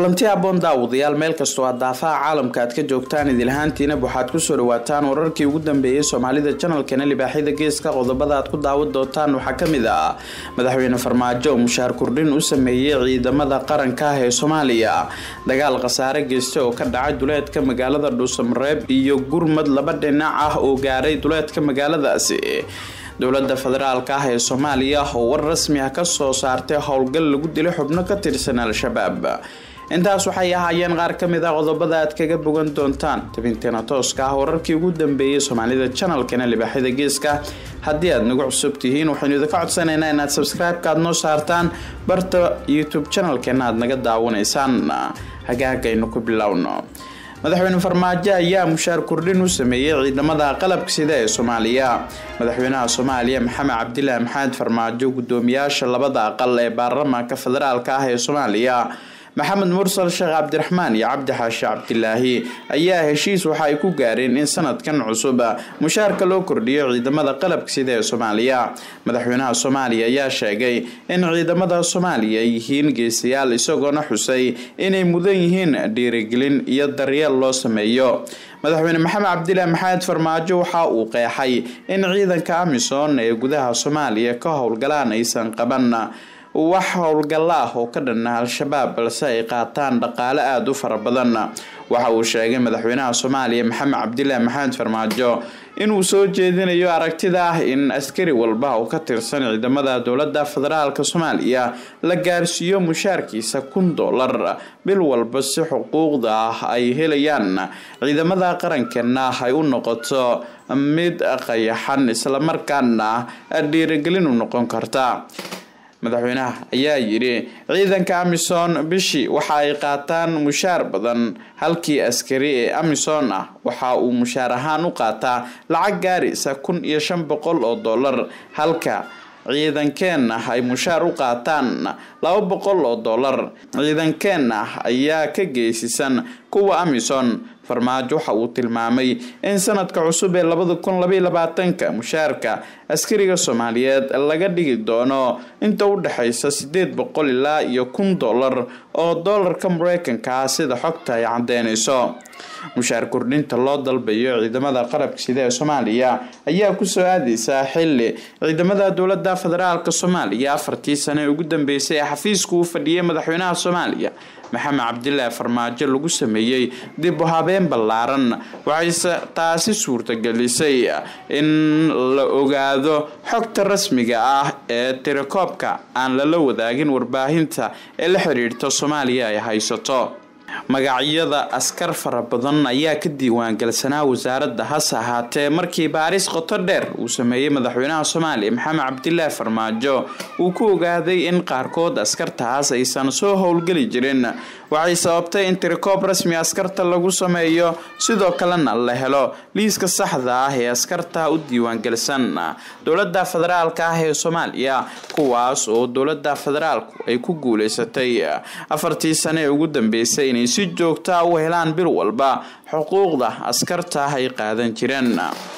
kulanti aboon daawadayaal meel kastoo aad daafaha caalamka aad ka joogtaan idilahaantiinab waxaad kusoo dhawaataan wararkii ugu dambeeyey soomaalida janalkana libaaxyada geeska qodobada aad ku daawan doontaan waxaa kamid ah madaxweyne farmaajo oo mushaar kordhin u sameeyey ciidamada qaranka ah ee soomaaliya dagaal khasaare geysta oo ka dhacay duleedka magaalada dhuusamareeb iyo gurmad laba dhinac ah oo gaaray duleedka magaaladaasi dowlada federaalka ah ee soomaaliya oo war rasmi ah kasoo saartay howlgal lagu dilay xubno ka tirsan al-shabaab intaas waxay ahaayeen qaar kamid ah qodobada aad kaga bogan doontaan tabinteena tooska ah wararkii ugu dambeeyay soomaalida janalkana libaaxyada geeska haddii aad nagu cusub tihiin waxaynu idinka codsanaynaa inaad sabscribe-ka aad noo saartaan barta youtube janalkeena aad naga daawanaysaan hagaagaynu ku bilowno madaxweyne farmaajo ayaa mushaar kordhin u sameeyey ciidamada qalabka sida ee soomaaliya madaxweynaha soomaaliya maxamed cabdilaahi maxamed farmaajo gudoomiyaasha labada aqal ee baarlamaanka federaalka ah ee soomaaliya maxamed mursal sheekh cabdiraxmaan iyo cabdi xaashi cabdilaahi ayaa heshiis waxa ay ku gaareen in sanadkan cusub mushaarka loo kordhiyo ciidamada qalabka sida ee soomaaliya madaxweynaha soomaaliya ayaa sheegay in ciidamada soomaaliya ay yihiin geesayaal isagoona xusay inay mudan yihiin dhiirigelin iyo daryeel loo sameeyo madaxweyne maxamed cabdilaahi maxamed farmaajo waxa uu qeexay in ciidanka amisom ee gudaha soomaaliya ka howlgalaan aysan qaban wax howlgalla ah oo ka dhanna al-shabaab balse ay qaataan dhaqaale aada u fara badan waxa uu sheegay madaxweynaha soomaaliya maxamed cabdilaahi maxamed farmaajo inuu soo jeedinayo aragtida ah in askari walba oo ka tirsan ciidamada dowlada federaalka soomaaliya la gaarsiiyo mushaarkiisa kun dollar bil walba si xuquuqda ah ay helayaan ciidamada qarankeena ay u noqoto mid qayaxan islamarkaana dhiirigelin u noqon karta madaxweynaha ayaa yidhi ciidanka amisom bishii waxa ay qaataan mushaar badan halkii askari ee amisom ah waxa uu mushaar ahaan u qaataa lacag gaaraysa kun iyo shan boqol oo dollar halka ciidankeenna ay mushaar u qaataan laba boqol oo dollar ciidankeenna ayaa ka geysisan kuwa amisom farmaajo waxa uu tilmaamay in sanadka cusub ee labada kun labaiy labaatanka mushaarka askariga soomaaliyeed laga dhigi doono inta u dhexaysa sideed boqol ilaa iyo kun dollar oo dollarka mareykanka ah sida xogta ay cadeynayso mushaar kordhinta loo dalbayo ciidamada qalabka sida ee soomaaliya ayaa kusoo aadeysaa xili ciidamada dowlada federaalka soomaaliya afartii sane ee ugu dambeysay ee xafiiska uu fadhiyay madaxweynaha soomaaliya maxamed cabdilaahi farmaajo lagu sameeyey dib u habeen ballaaran waxayse taasi suurtagelisay in la ogaado xogta rasmiga ah ee tirakoobka aan lala wadaagin warbaahinta ee la xiriirta soomaaliya ay haysato magacyada askar fara badan ayaa ka diiwaangalsanaa wasaaradda hase ahaatee markii baaris qoto dheer uu sameeyey madaxweynaha soomaaliya maxamed cabdilaahi farmaajo uu ku ogaaday in qaarkood askartaas aysan soo howlgeli jirin waxay sababtay in tirikoob rasmi askarta lagu sameeyo sidoo kalena la helo liiska saxda ah ee askarta u diiwaangelsan dowlada federaalka ah ee soomaaliya kuwaas oo dowlada federaalku ay ku guuleysatay afartii sane ee ugu dambeysay inay si joogta u helaan bil walba xuquuqda askarta ay qaadan jireen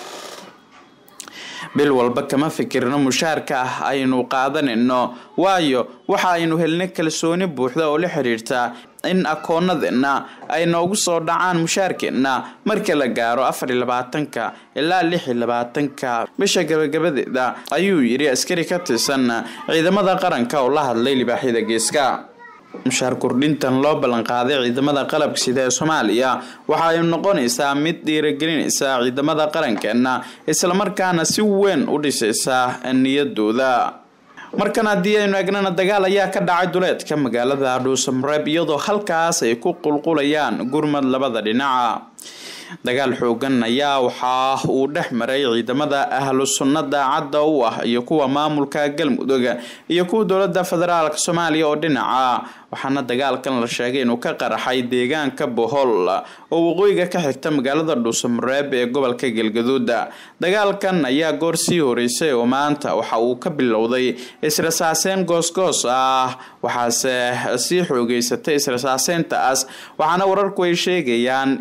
bil walba kama fikirno mushaarka ah aynu qaadanayno waayo waxa aynu helnay kalsooni buuxda oo la xiriirta in akoonadeenna ay noogu soo dhacaan mushaarkeenna marka la gaaro afar iyo labaatanka ilaa lix iyo labaatanka bisha gabagabadeeda ayuu yidhi askari ka tirsan ciidamada qaranka oo la hadlay libaaxyada geeska mushaar kordhintan loo ballanqaaday ciidamada qalabka sida ee soomaaliya waxa ay noqonaysaa mid dhiiragelinaysa ciidamada qarankeena islamarkaana si weyn u dhisaysa niyadooda markan haddii aynu egnana dagaal ayaa ka dhacay duleedka magaalada dhuusamareeb iyadoo halkaas ay ku qulqulayaan gurmad labada dhinaca dagaal xoogan ayaa waxa uu dhex maray ciidamada ahlu sunna daacadda u ah iyo kuwa maamulka galmudug iyo kuwa dowlada federaalk soomaaliya oo dhinaca waxaana dagaalkan la sheegay inuu ka qaraxay deegaanka bohol oo waqooyiga ka xigta magaalada dhuusamareeb ee gobolka galgaduud dagaalkan ayaa goor sii horeysay oo maanta waxa uu ka bilowday israsaaseyn goosgoos ah waxaase sii xoogeysatay israsaaseyntaas waxaana wararku ay sheegayaan in la isku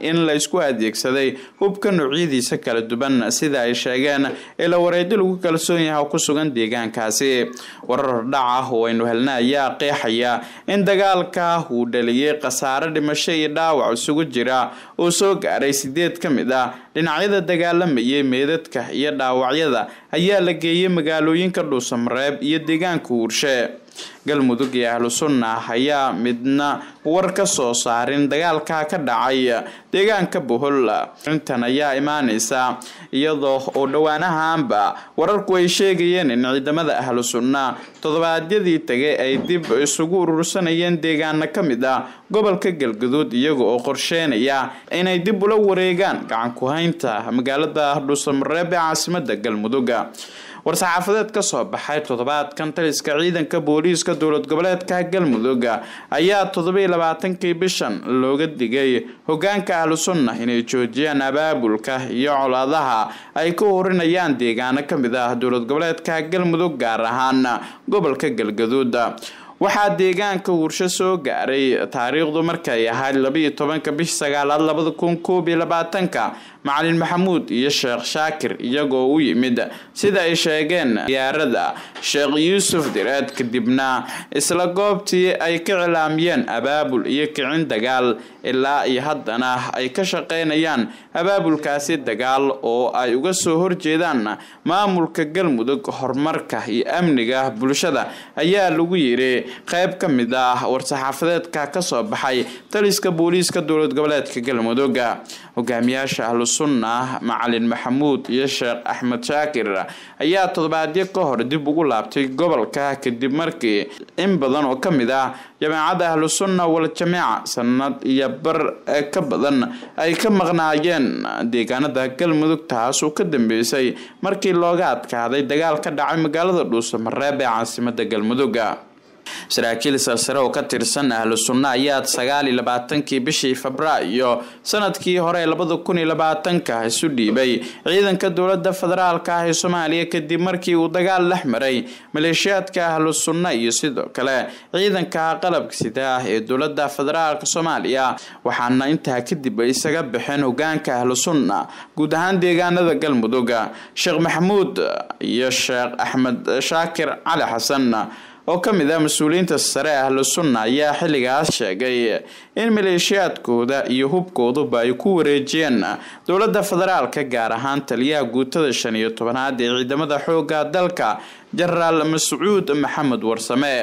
laysku adeegsaday hubka noocyadiisa kala duwan sida ay sheegeen ila wareedi lagu kalsoon yahay oo ku sugan deegaankaasi warar hordhac ah oo aynu helna ayaa qeexaya in dagaalka uu dhaliyay khasaare dhimasho iyo dhaawac isugu jira oo soo gaaray sideed ka mid ah dhinacyada dagaalamayay meedadka iyo dhaawacyada ayaa la geeyay magaalooyinka dhuusamareeb iyo deegaanka uurshe galmudug iyo ahlu sunna ayaa midna war ka soo saarin dagaalka ka dhacay deegaanka bohol arrintan ayaa imaaneysa iyadoo oo dhowaanahaanba wararku ay sheegayeen in ciidamada ahlu sunna toddobaadyadii tagay ay dib isugu urursanayeen deegaano ka mid ah gobolka galgaduud iyaga oo qorsheynaya inay dib ula wareegaan gacan ku-haynta magaalada dhuusamareeb ee caasimada galmudug war-saxaafadeed ka soo baxay toddobaadkan taliska ciidanka booliiska dowlad goboleedka galmudug ayaa toddobiyo labaatankii bishan looga digay hogaanka ahlu sunna inay joojiyaan abaabulka iyo colaadaha ay ka horinayaan deegaano ka mid ah dowlad goboleedka galmudug gaar ahaan gobolka galgaduud waxaa deegaanka hursho soo gaaray taariikhdu markay ahayd labaiyo tobanka bish sagaalaad labada kun koob iyo labaatanka macalin maxamuud iyo sheekh shaakir iyagoo u yimid sida ay sheegeen diyaarada sheekh yuusuf direed kadibna isla goobtii ay ka cilaamiyeen abaabul iyo kicin dagaal ilaa iyo haddana ay ka shaqeynayaan abaabulkaasi dagaal oo ay uga soo horjeedaan maamulka galmudug horumarka iyo amniga bulshada ayaa lagu yiri qayb ka mid ah war-saxaafadeedka kasoo baxay taliska booliiska dowlad goboleedka galmudug hogaamiyaasha ahlu sunna macalin maxamuud iyo sheekh axmed shaakir ayaa toddobaadyo ka hor dib ugu laabtay gobolka kadib markii in badan oo ka mid ah jameecadda ahlu sunna wal jameeca sanad iyo bar ka badan ay ka maqnaayeen deegaanada galmudug taas oo ka dambeysay markii looga adkaaday dagaal ka dhacay magaalada dhuusamareeb ee caasimada galmudug saraakiil sarsare oo ka tirsan ahlu sunna ayaa sagaal iyo labaatankii bishii febraayo sanadkii hore labada kun iyo labaatanka isu dhiibay ciidanka dowlada federaalka ah ee soomaaliya kadib markii uu dagaal dhex maray maleeshiyaadka ahlu sunna iyo sidoo kale ciidanka qalabka sida ah ee dowlada federaalka soomaaliya waxaana intaa kadib ay isaga baxeen hogaanka ahlu sunna guud ahaan deegaanada galmudug sheekh maxamuud iyo sheekh axmed shaakir cali xasan oo ka mid ah mas-uuliyiinta sare ahlu sunna ayaa xilligaas sheegay in maleeshiyaadkooda iyo hubkooduba ay ku wareejiyeen dowladda federaalka gaar ahaan taliyaha guutada shan iyo tobanaad ee ciidamada xooga dalka jenaraal mascuud maxamed warsame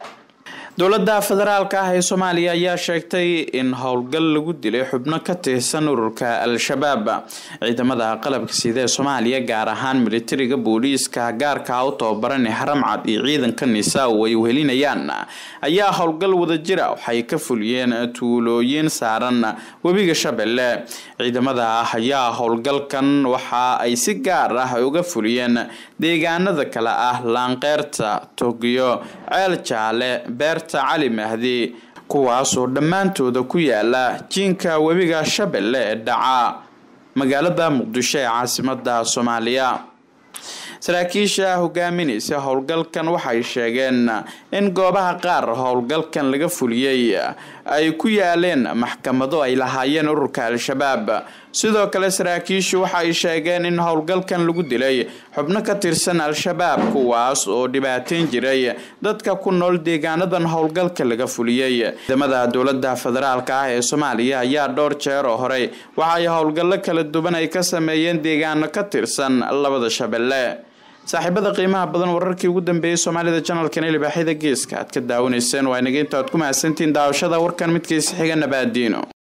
dowladda federaalka ah ee soomaaliya ayaa sheegtay in howlgal lagu dilay xubno ka tirsan ururka al-shabaab ciidamada qalabka sida ee soomaaliya gaar ahaan militariga booliiska gaarka u tababaran ee haramcad iyo ciidanka nisa oo ay wehelinayaan ayaa howlgal wadajira waxay ka fuliyeen tuulooyin saaran webiga shabeelle ciidamada ah ayaa howlgalkan waxa ay si gaar ah uga fuliyeen deegaanada kale ah laanqeyrta togiyo ceel jaale beer cali mahdi kuwaasoo dhammaantooda ku yaala jiinka webiga shabeelle ee dhaca magaalada muqdisho ee caasimada soomaaliya saraakiisha hogaaminaysa howlgalkan waxay sheegeen in goobaha qaar howlgalkan laga fuliyey ay ku yaaleen maxkamado ay lahaayeen ururka al-shabaab sidoo kale saraakiishu waxa ay sheegeen in howlgalkan lagu dilay xubno ka tirsan al-shabaab kuwaas oo dhibaateyn jiray dadka ku nool deegaanadan howlgalka laga fuliyey ciidamada dowlada federaalka ah ee soomaaliya ayaa dhowr jeer oo horey waxaay howlgallo kala duwan ay ka sameeyeen deegaano ka tirsan labada shabeelle saaxiibada qiimaha badan wararkii ugu dambeeyey soomaalida janalkan ee libaaxyada geeska aad ka daawanayseen waa inaga inta aad ku mahadsantiin daawashada warkan midkiisa xiga nabaadiino